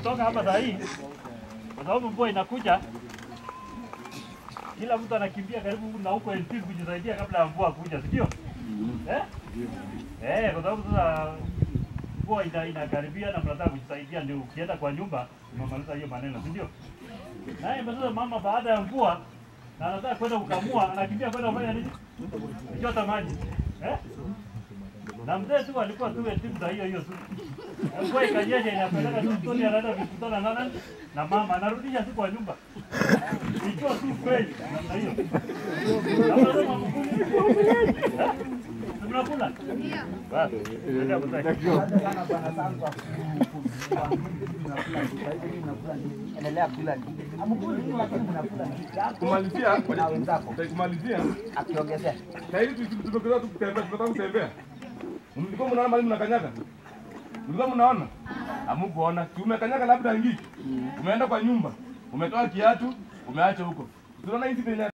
kutoka hapa saa hii, kwa sababu mvua inakuja, kila mtu anakimbia karibu na huko LP kujisaidia kabla ya mvua kuja, si ndio? Eh? Eh, kwa sababu sasa mvua ina, inakaribia na mnataka kujisaidia, ndio ukienda kwa nyumba umemaliza hiyo maneno, si ndio? Naye sasa mama baada ya mvua na anataka kwenda kukamua, anakimbia kwenda kufanya nini? Kuchota maji eh? Na mzee tu alikuwa tu timu za hiyo hiyo tu. Mvua ikanyesha inapeleka tu mtoni, anaenda kukutana na nani na mama, anarudisha tu kwa nyumba ikiwa tu kweli namna hiyo. Na unasema mkuu, eh? Mnakula? Basi, ndio mzee. endelea kula amkuli tu lakini mnakula Kumalizia, na wenzako kumalizia, akiongezea saa hizi tumekuza tu kutembea, tunataka kutembea. Mlikuwa mnaona mali mnakanyaga? Mlikuwa mnaona? Hamukuona. Si umekanyaga labda ngiki. Umeenda kwa nyumba. Umetoa kiatu, umeacha huko. Tunaona hizi penye